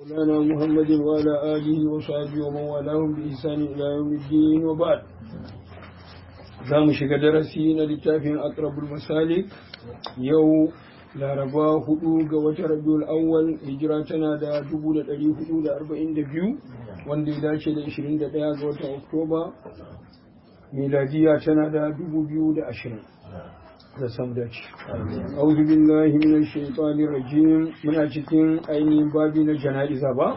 مولانا محمد وعلى آله وصحبه ومن والاهم بإحسان إلى يوم الدين وبعد za mu shiga darasi na littafin akrabul masalik yau laraba hudu ga watan rabiul awwal hijira tana da 1442 wanda ya dace da 21 ga watan oktoba miladiya tana da 2020 da sam dace auzu billahi minash shaitanir rajim muna cikin ainihin babi na jana'iza ba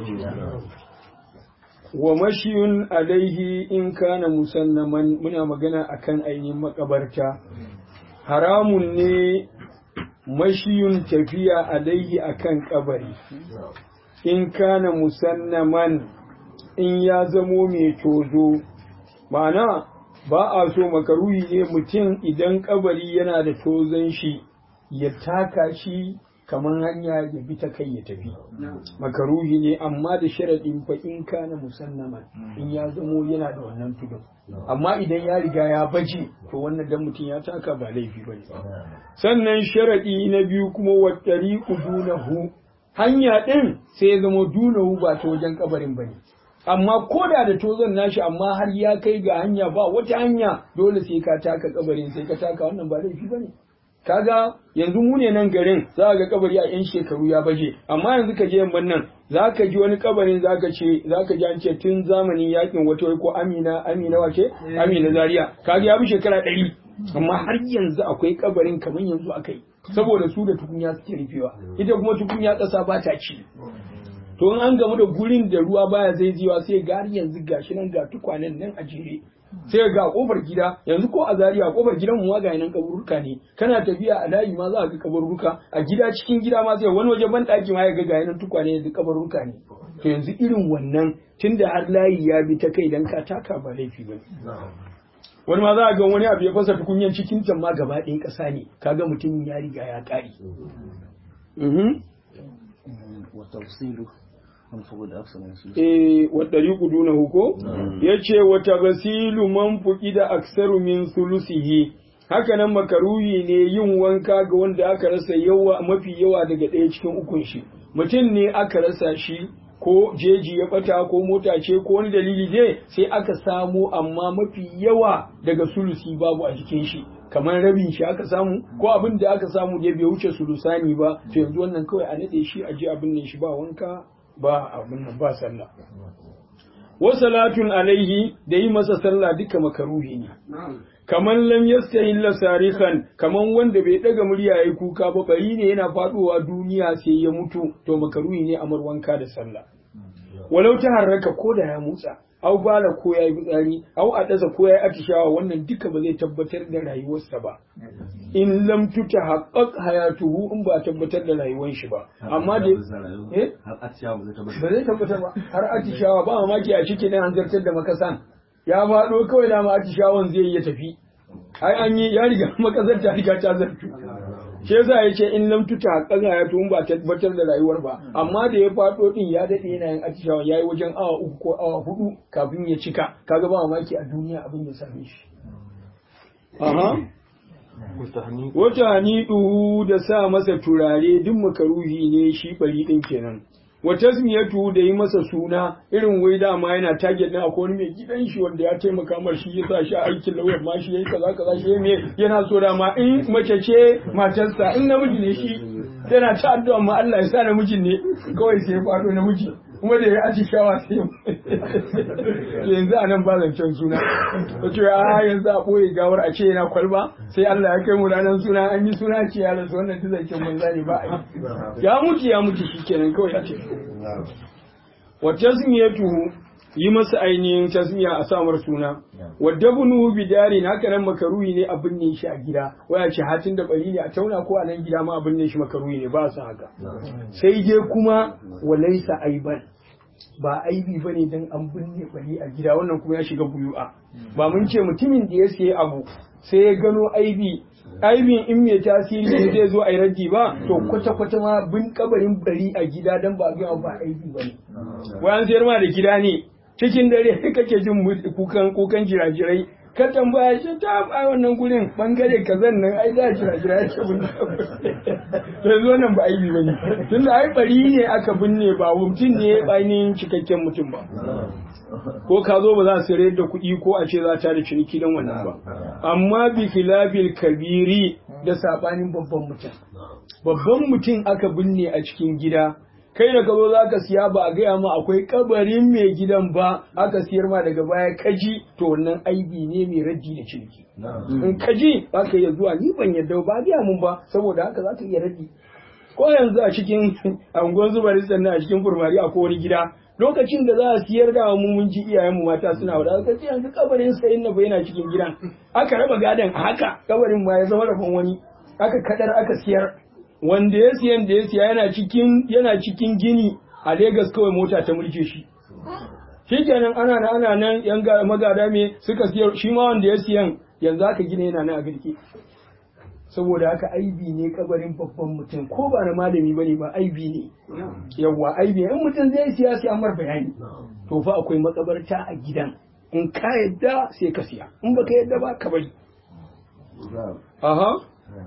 wa mashiyun alaihi in kana musannaman muna magana akan ainihin makabarta haramun ne mashiyun tafiya alaihi akan kabari in kana musannaman in ya zamo mai tozo ma'ana ba a so makaruhi ne mutum idan kabari yana da tozon shi ya taka shi kamar hanya ya bi ta kai ya tafi makaruhi ne amma da sharaɗin fa in kana musannaman in ya zamo yana da wannan tudun amma idan ya riga ya baje to wannan dan mutum ya taka ba laifi bane sannan sharaɗi na biyu kuma wa tariqu dunahu hanya din sai ya zamo dunahu ba ta wajen kabarin bane amma ko da da tozon nashi amma har ya kai ga hanya ba wata hanya dole sai ka taka kabarin sai ka taka wannan ba laifi bane kaga yanzu mu ne nan garin za ga kabari a yan shekaru ya baje amma yanzu ka je yamman nan za ka ji wani kabarin za ka ce za ka ji an ce tun zamanin yakin wata ko amina amina wace amina zaria kaga ya bi shekara ɗari amma har yanzu akwai kabarin kamar yanzu akai saboda su da tukunya suke rufewa ita kuma tukunya ƙasa ba ta ci to in an gamu da gurin da ruwa baya zai jiwa sai ga har yanzu gashi nan ga tukwanen nan a jere sai ga kofar gida yanzu ko a Zariya kofar gidan mu ga nan kaburruka ne kana tafiya a layi ma za ka ga kaburruka a gida cikin gida ma sai wani waje ban daki ma ya ga ga nan tukwane da kaburruka ne to yanzu irin wannan tunda har layi ya bi ta kai dan ka taka ba laifi ba wani ma za a ga wani abu ya fasa tukunyan cikin can ma gaba ɗaya ƙasa ne kaga mutum ya riga ya ƙare. Eh, waɗari duna huko? Ya ce, wata gasilu man fuki da aksaru min sulusihi, haka nan makaruhi ne yin wanka ga wanda aka rasa yawa mafi yawa daga ɗaya cikin ukun shi. Mutum ne aka rasa shi ko jeji ya bata ko mota ce ko wani dalili ne sai aka samu amma mafi yawa daga sulusi babu a jikin shi. kamar rabin shi aka samu ko abin da aka samu da bai wuce sulusani ba to yanzu wannan kawai a nade shi a ji abin ne shi ba wanka ba abin nan ba sallah wa salatun alaihi da yi masa sallah duka makaruhi ne kaman lam yastahilla sarihan kaman wanda bai daga murya yayi kuka ba bari ne yana faduwa duniya sai ya mutu to makaruhi ne amar wanka da sallah walau ta harraka ko da ya motsa au bala ko ya yi fitsari au a ɗaza ko ya yi atishawa wannan duka ba zai tabbatar da rayuwarsa ba in lam tuta haqqaq hayatuhu in ba tabbatar da rayuwar shi ba amma da eh ba zai tabbatar ba har atishawa ba mamaki a cikin an zartar da makasan ya faɗo kawai da ma atishawan zai iya tafi ai an yi ya riga makasar ta riga ta zartu shi yasa ya ce in lam tuta haqqan ya tun ba tabbatar da rayuwar ba amma da ya fado din ya dade yana yin atishawa yayi wajen awa uku ko awa hudu kafin ya cika kaga ba mamaki a duniya abin ya same shi aha wata hanidu da sa masa turare duk makaruhi ne shi bari din kenan wa tasmiyatu da yi masa suna irin wai dama yana target din akwai wani mai gidan shi wanda ya taimaka mar shi ya sa shi aikin lauyar ma shi yayi kaza kaza shi me yana so dama in mace ce matarsa in namiji ne shi yana ta addu'a ma Allah ya sa namijin ne kawai sai ya faɗo namiji kuma da ya aji shawa sai yanzu a nan ba zancen suna ta ce a yanzu a ɓoye gawar a ce yana kwalba sai Allah ya kai mu ranar suna an yi suna ce ya rasu wannan ta zancen banza ne ba a yi ya mutu ya mutu shi kenan kawai ya ce wa tasmiyatuhu yi masa ainihin tasmiya a samar suna wadda bunu bidarin haka nan makaruhi ne abin ne shi a gida waya ce hatin da bari ne a tauna ko a nan gida ma abin ne shi makaruhi ne ba su haka sai dai kuma walaisa aiban ba aibi ba ne don an binne bari a gida wannan kuma ya shiga buyu'a ba mun ce mutumin da ya sayi abu sai ya gano aibi aibin in mai tasiri ne zai zo a yi raddi ba to kwata-kwata ma bin kabarin bari a gida don ba ga ba aibi ba ne wayan sayar ma da gida ne cikin dare kake jin kukan kukan jirajirai ka tambaya ce ta a wannan gurin bangare kazan nan ai da jira jira yake binne to yanzu wannan ba aibi bane tunda ai bari ne aka binne ba mutum ne ainihin cikakken mutum ba ko ka zo ba za su sayar da kuɗi ko a ce za ta da ciniki don wannan ba amma bi filabil kabiri da sabanin babban mutum babban mutum aka binne a cikin gida kai da ka zo za ka siya ba a gaya ma akwai kabarin mai gidan ba aka siyar ma daga baya kaji to wannan aibi ne mai raddi da ciniki in kaji za ka iya zuwa ni ban yadda ba a gaya mun ba saboda haka za ka iya raddi ko yanzu a cikin angon zubarin sannan a cikin furmari a wani gida lokacin da za a siyar da mu mun ji iyayenmu mata suna wada aka ce yanzu kabarin sayin na yana cikin gidan aka raba gadon a haka kabarin ma ya zama rabon wani aka kadar aka siyar wanda ya siyan da ya siya yana cikin yana cikin gini a Legas kawai mota ta mulke shi shikenan ana nan ana nan yan magada me suka siyar shi ma wanda ya siyan yanzu aka gina yana nan a girki saboda haka aibi ne kabarin babban mutum ko ba na malami bane ba aibi ne yawwa aibi in mutum zai siya sai amar bayani to fa akwai makabarta a gidan in ka yadda sai ka siya in baka yadda ba ka bari aha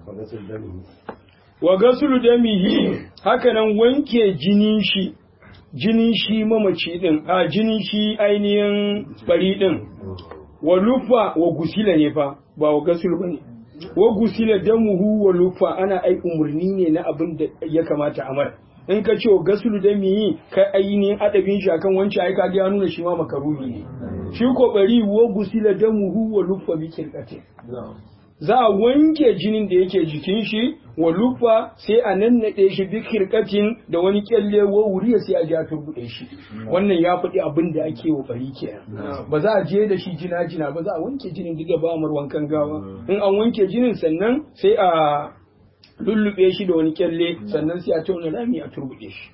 wa gasulu damihi hakanan wanke jinin shi jinin shi mamaci din a jinin shi ainihin bari din wa lufa wa gusila ne fa ba wa gasulu bane wa gusila damuhu wa lufa ana ai umurni ne na abin da ya kamata amar in ka ce wa gasulu damihi kai ainihin adabin shi akan wancan ai ka ga nuna shi ma makaruhi ne shi ko bari wa gusila damuhu wa lufa bi kirkate za a wanke jinin da yake jikin shi wa lufa sai a nannaɗe shi bi kirkatin da wani kyalle wa wuriya sai a je a turbuɗe shi wannan ya faɗi abin da ake wa bari kenan ba za a je da shi jina jina ba za a wanke jinin duk ba mar wankan gawa in an wanke jinin sannan sai a lullube shi da wani kyalle sannan sai a tauna rami a turbuɗe shi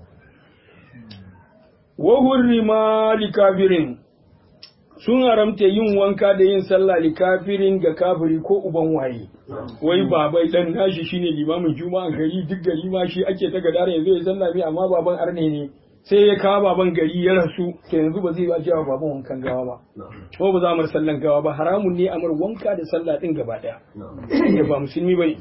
wa hurrima likabirin sun haramta yin wanka da yin sallah li kafirin ga kafiri ko uban waye wai babai dan nashi shine limamin juma'a gari duk gari ma shi ake ta gadara yanzu ya sallah mai amma baban arne ne sai ya kawo baban gari ya rasu to yanzu ba zai ba cewa baban wankan gawa ba ko ba za mu sallan gawa ba haramun ne amar wanka da sallah din gaba daya ya ba musulmi bane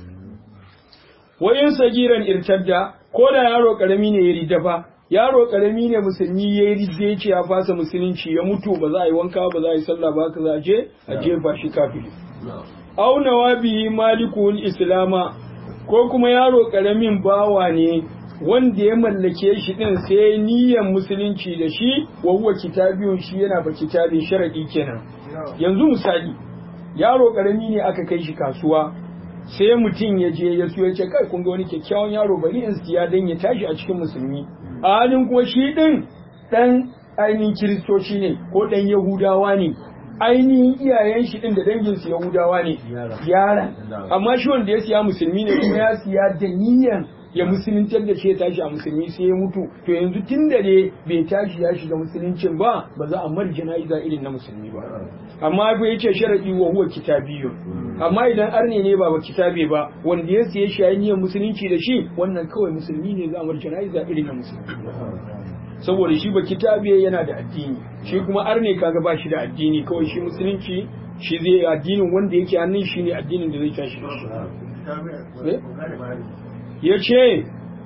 wayin sagiran irtadda ko da yaro karami ne ya ridda fa yaro karami ne musulmi ya yi ridda ya ce ya fasa musulunci ya mutu ba za a yi wanka ba za a yi sallah ba ka za a je a jefa shi kafiri aunawa bihi malikul islama ko kuma yaro karamin bawa ne wanda ya mallake shi din sai niyyar musulunci da shi wa huwa kitabiyun shi yana ba kitabin sharadi kenan yanzu misali yaro karami ne aka kai shi kasuwa sai mutum ya je ya siyo ya ce kai kun ga wani kyakkyawan yaro bari in siya dan ya tashi a cikin musulmi a halin kuma shi din dan ainihin kiristoci ne ko dan yahudawa ne ainihin iyayen shi din da dangin su yahudawa ne yaran amma shi wanda ya siya musulmi ne kuma ya siya da niyyar ya musuluntar da shi ya tashi a musulmi sai ya mutu to yanzu tun da ne bai tashi ya shiga musuluncin ba ba za a mar jana'iza irin na musulmi ba amma bai yace sharadi wa huwa kitabiyyu amma idan arne ne ba ba kitabe ba wanda ya siya shi niyyar musulunci da shi wannan kawai musulmi ne za a mar jana'iza irin na musulmi saboda shi ba kitabe yana da addini shi kuma arne kaga ba shi da addini kawai shi musulunci shi zai addinin wanda yake hannun shi ne addinin da zai tashi da shi ya ce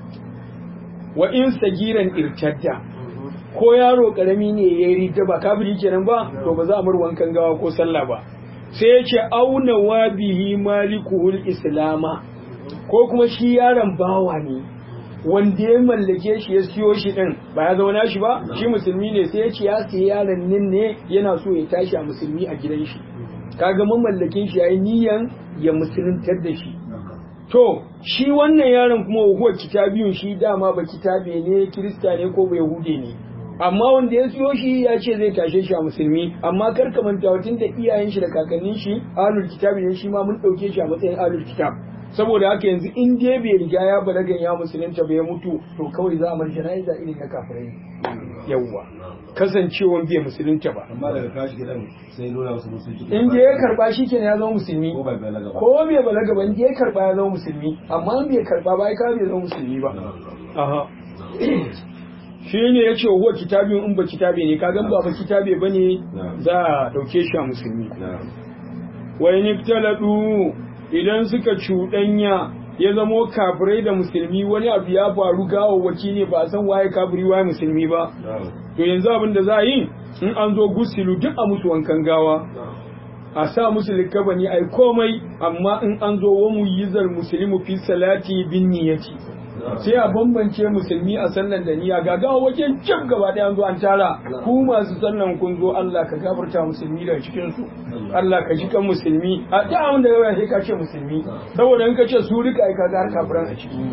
wa in sagiran irtadda ko yaro karami ne ya yi ridda ba kafiri kenan ba to ba za a mar wankan gawa ko sallah ba sai ya ce auna wa bihi malikuhul islama ko kuma shi yaron bawa ne wanda ya mallake shi ya siyo shi din ba ya zauna shi ba shi musulmi ne sai ya ce ya siya yaron nan ne yana so ya tashi a musulmi a gidan shi kaga mamallakin shi yayi niyan ya musuluntar da shi to shi wannan yaron kuma huwa kitabiyun shi dama ba kitabe ne kirista ne ko ba yahude ne amma wanda ya siyo shi ya ce zai tashe shi a musulmi amma kar ka manta tun da iyayen shi da kakannin shi alul kitabi ne shi ma mun dauke shi a matsayin alul kitab saboda haka yanzu in dai bai riga ya balagan ya musulunta ba ya mutu to kawai za a mar jana'iza irin na kafirai yawwa kasancewan bai musulunta ba amma daga kashi gidan sai nuna wasu musulunci in dai ya karba shi kenan ya zama musulmi ko bai balaga ba ko bai balaga ba in dai ya karba ya zama musulmi amma in bai karba ba ya bai zama musulmi ba aha shi ne ya ce huwa kitabin in ba kitabe ne kagan ba ba kitabe ba ne za a ɗauke shi a musulmi wai niftaladu idan suka cuɗanya ya zamo kafirai da musulmi wani abu ya faru gawawwaki ne ba a san waye kafiri waye musulmi ba to yanzu abin da za a yi in an zo gusilu duk a musu wankan gawa a sa musu likabani ai komai amma in an zo wa muyyizar musulmi fi salati bin niyyati sai a bambance musulmi a sallan da niyya ga gawa wajen jam gaba ɗaya an zo an tara ku masu sallan kun zo Allah ka gafarta musulmi daga cikin su Allah ka ji kan musulmi a da abin da yawa sai ka ce musulmi saboda in ka ce su rika ai ka ga har kafiran a ciki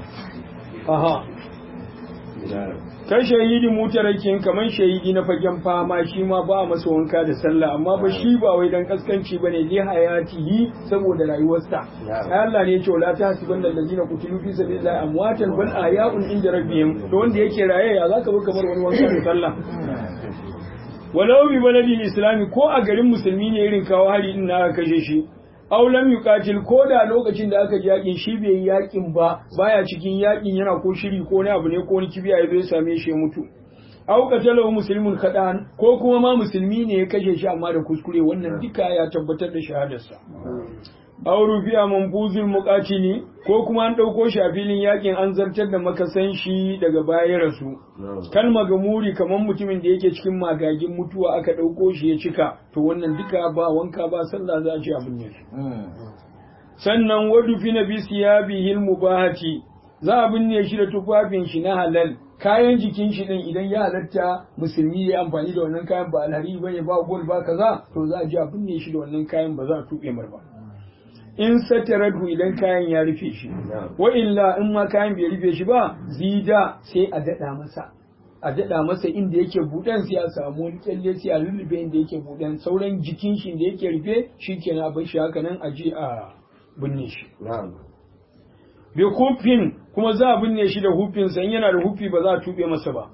aha kai shahidi mutarakin kamar shahidi na fagen fama shi ma ba masa wanka da sallah amma ba shi ba wai dan kaskanci bane li hayatihi saboda rayuwarsa Allah ne ya ce la tahsibanna allazina qutilu fi sabilillahi amwatan bal ahya'un inda rabbihim to wanda yake raye ya zaka bi kamar wani wanka da sallah walau bi baladin islami ko a garin musulmi ne irin kawo hari din na aka kashe shi aw lam yuqatil ko da lokacin da aka ji yakin shi bai yi yakin ba baya cikin yakin yana ko shiri ko wani abu ne ko wani kibiya ya zo ya same shi ya mutu aw qatalahu muslimun kadan ko kuma ma musulmi ne ya kashe shi amma da kuskure wannan duka ya tabbatar da shahadarsa aw rufi'a manfuzul muqatili ko kuma an dauko shi a filin yakin an zartar da makasan shi daga baya rasu kalma ga muri kamar mutumin da yake cikin magagin mutuwa aka dauko shi ya cika to wannan duka ba wanka ba sallah za a ci abin ne sannan wadu fi na bisiyabihil mubahati za a binne shi da tufafin shi na halal kayan jikin shi din idan ya halatta musulmi ya amfani da wannan kayan ba alhari bane ba gol ba kaza to za a ji a binne shi da wannan kayan ba za a tuɓe mar ba in sataradu idan kayan ya rufe shi wa illa in ma kayan bai rufe shi ba zida sai a daɗa masa a daɗa masa inda yake buɗan sai a samu wani kyalle sai a lullube inda yake buɗan sauran jikin shi da yake rufe shi kenan a bar shi haka nan a je a binne shi bi hufin kuma za a binne shi da hufin sa in yana da hufi ba za a tuɓe masa ba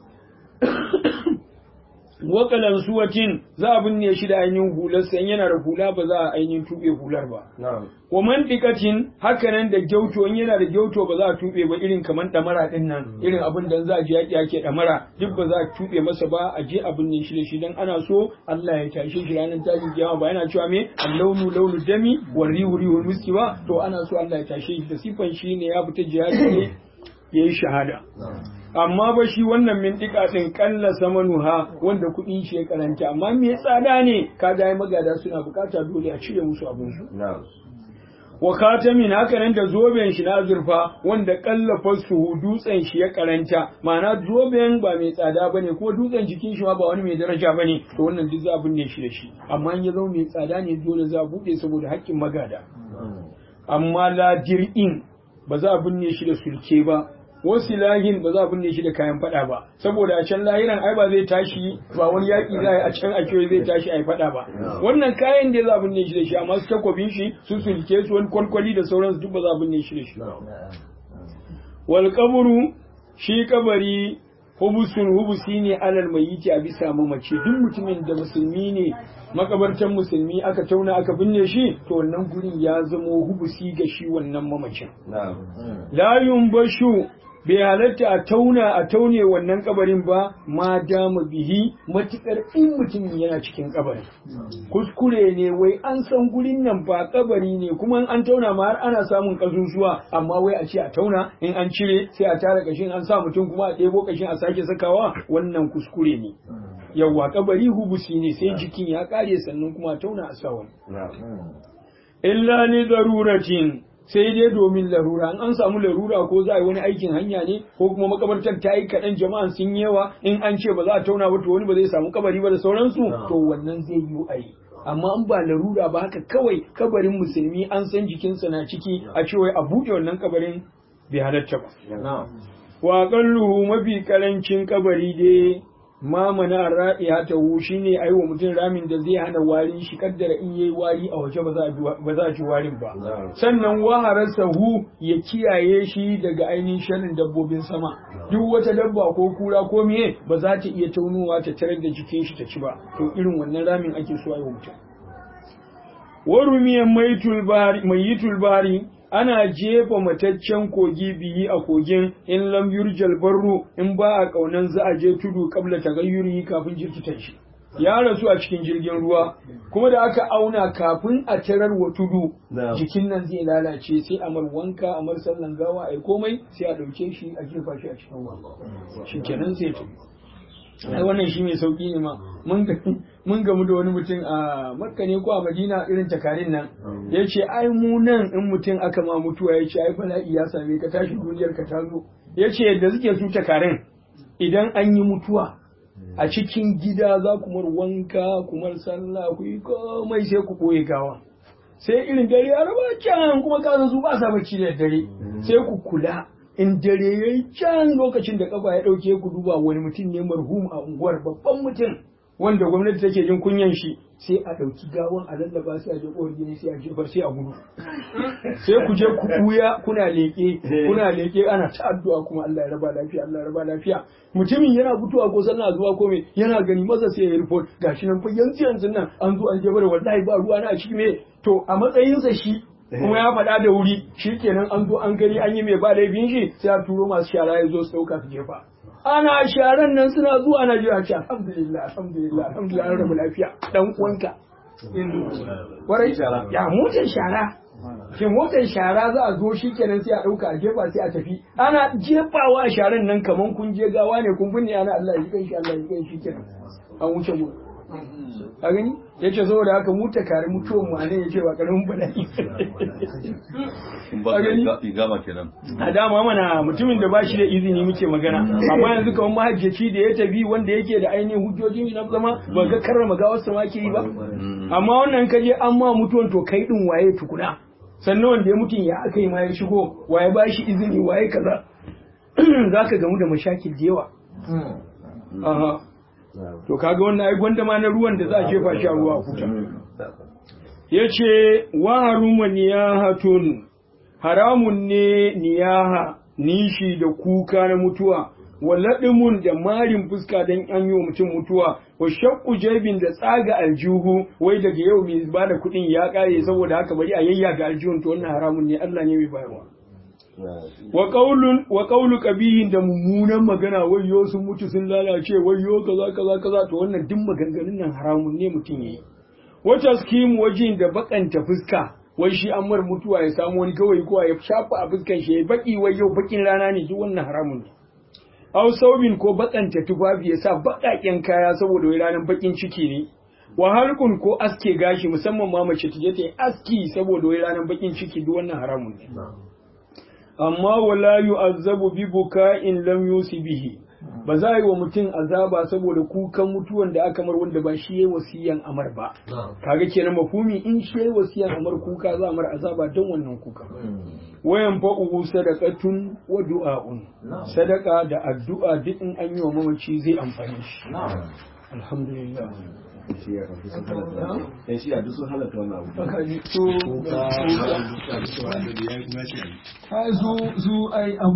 wakalan suwatin za a binne shi da ainihin hular sa in yana da hula ba za a ainihin tuɓe hular ba wa mandikatin haka nan da gyauto in yana da gyauto ba za a tuɓe ba irin kamar ɗamara ɗin nan irin abin da za a je yaƙi ake ɗamara duk ba za a tuɓe masa ba a je abin ne shi da shi dan ana so Allah ya tashe shi ranar tashin kiyama ba yana cewa me allaunu launu dami wa rihu rihul miski ba to ana so Allah ya tashe shi da sifan shi ne ya fita jihadi ne yayi shahada amma ba shi wannan mintika din kalla samanuha wanda kuɗin shi ya karanta amma me tsada ne kaga ai magada suna bukata dole a cire musu abin su wa khatamin haka nan da zoben shi na azurfa wanda kallafa su dutsen shi ya karanta ma'ana zoben ba mai tsada bane ko dutsen jikin shi ma ba wani mai daraja bane to wannan duk za a binne shi da shi amma in ya zama mai tsada ne dole za a bude saboda haƙƙin magada amma la dir'in ba za a binne shi da sulke ba wasu lahin ba za a binne shi da kayan fada ba saboda a can lahiran ai ba zai tashi ba wani yaƙi za a can a kewaye zai tashi a yi fada ba wannan kayan da za a binne shi da shi amma su takwabin shi su sulke su wani kwalkwali da sauransu duk ba za a binne shi da shi wal kaburu shi kabari hubusun hubusi ne alal mayiti a bisa mamaci duk mutumin da musulmi ne makabartan musulmi aka tauna aka binne shi to wannan gurin ya zamo hubusi ga shi wannan mamacin la yumbashu bai halatta a tauna a taune wannan kabarin ba ma dama bihi matukar in mutum yana cikin kabarin kuskure ne wai an san gurin nan ba kabari ne kuma an tauna ma har ana samun kasusuwa amma wai a ce a tauna in an cire sai a tara kashin an sa mutum kuma a ɗebo kashin a sake sakawa wannan kuskure ne yawwa kabari hubusi ne sai jikin ya kare sannan kuma a tauna a sa wani illa li daruratin sai dai domin larura an samu larura ko za a yi wani aikin hanya ne ko kuma makabartar ta yi kaɗan jama'an sun yawa in an ce ba za a tauna ba to wani ba zai samu kabari ba da sauransu to wannan zai yi a yi amma an ba larura ba haka kawai kabarin musulmi an san jikinsa na ciki a cewa a buɗe wannan kabarin bai halatta ba wa qalluhu mafi karancin kabari dai ma mana ra'iya ta hu shine ai wa mutum ramin da zai hana warin shi kaddara in yayi wari a waje ba za a ba za a ci warin ba sannan wahararsa hu ya kiyaye shi daga ainihin sharrin dabbobin sama duk wata dabba ko kura ko miye ba za ta iya taunuwa ta tarar da jikin shi ta ci ba to irin wannan ramin ake so ai wa mutum warumiyan maitul bari mayitul bari ana jefa mataccen kogi biyi a kogin in lam yurjal barru in ba a kaunan za a je tudu kabla tagayyuri kafin jirkitan shi ya rasu a cikin jirgin ruwa kuma da aka auna kafin a tarar wa tudu jikin nan zai lalace sai a mar wanka a mar sallan gawa a komai sai a ɗauke shi a jefa shi a cikin ruwa shi kenan sai tafi ai wannan shi mai sauki ne ma mun gamu da wani mutum a makka ne ko a madina irin takarin nan ya ce ai mu nan in mutum aka ma mutuwa ya ce ai bala'i ya same ka tashi duniyar ka ta zo ya ce yadda suke su takarin idan an yi mutuwa a cikin gida za ku mar wanka ku mar sallah ku yi komai sai ku ɓoye gawa sai irin dare a raba can kuma ka su ba sa bacci da dare sai ku kula in dare ya yi can lokacin da kafa ya ɗauke ku duba wani mutum ne marhum a unguwar babban mutum wanda gwamnati take jin kunyan shi sai a ɗauki gawan a lallaba sai a je ƙofar gini sai a jefar sai a gudu sai ku je ku kuya kuna leƙe kuna leƙe ana ta addu'a kuma Allah ya raba lafiya Allah ya raba lafiya mutumin yana fitowa ko sallah zuwa ko me yana gani masa sai ya report gashi nan fa yanzu yanzu nan an zo an jefar wallahi ba ruwa na a ciki me to a matsayinsa shi kuma ya faɗa da wuri shi kenan an zo an gani an yi mai ba laifin shi sai a turo masu shara ya zo su ɗauka su jefa ana sharan nan suna zuwa ana jira ce alhamdulillah alhamdulillah alhamdulillah an rabu lafiya dan uwanka warai ya motar shara shin motar shara za a zo shi kenan sai a ɗauka a jefa sai a tafi ana jefawa a sharan nan kaman kun je gawa ne kun binne ana Allah ya kai shi Allah ya kai shi kenan an wuce mu a gani ya ce saboda haka mu ta kare mutuwan mu anan ya ce ba karamin bala'i a gani gama kenan a dama mana mutumin da ba shi da izini muke magana amma yanzu kamar mahajjaci da ya tafi wanda yake da ainihin hujjojin na zama ba ga karrama gawar sa ma ke yi ba amma wannan ka je an ma mutuwan to kai din waye tukuna sannan wanda ya mutun ya aka yi ma ya shigo waye ba shi izini waye kaza zaka gamu da mashakil da yawa aha to kaga wannan ai gwanda ma na ruwan da za a jefa shi a ruwa a huta yace wa haruma niyahatun haramun ne niyaha nishi da kuka na mutuwa walaɗimun da marin fuska don an yi wa mutum mutuwa wa shakku jabin da tsaga aljihu wai daga yau mai ba da kuɗin ya ƙare saboda haka bari a yayyaga aljihun to wannan haramun ne Allah ne mai bayarwa wa qaulun wa qaulu qabihin da mummunan magana wayyo sun mutu sun lalace wayyo kaza kaza kaza to wannan duk maganganun nan haramun ne mutum yayi wata skim wajin da bakanta fuska wai shi an mar mutuwa ya samu wani kawai ko ya shafa a fuskan shi ya baki wai yau bakin rana ne duk wannan haramun ne aw saubin ko bakanta tufafi ya sa bakaken kaya saboda wai ranar bakin ciki ne wa halkun ko aske gashi musamman ma mace ta je ta yi aski saboda wai ranar bakin ciki duk wannan haramun ne amma wala yu'azzabu bi buka'in lam yusi bihi ba za a yi wa mutum azaba saboda kukan mutuwan da aka mar wanda ba shi yayi wasiyan amar ba kaga kenan mafumi in shi yayi wasiyan amar kuka za a mar azaba don wannan kuka wayan fa'uhu sadaqatun wa du'a'un sadaka da addu'a duk in an yi wa mamaci zai amfani shi alhamdulillah yan shi duk sun halatta wannan abu Baka ji so kuka da duka da su annabi ya kuma ce su su ai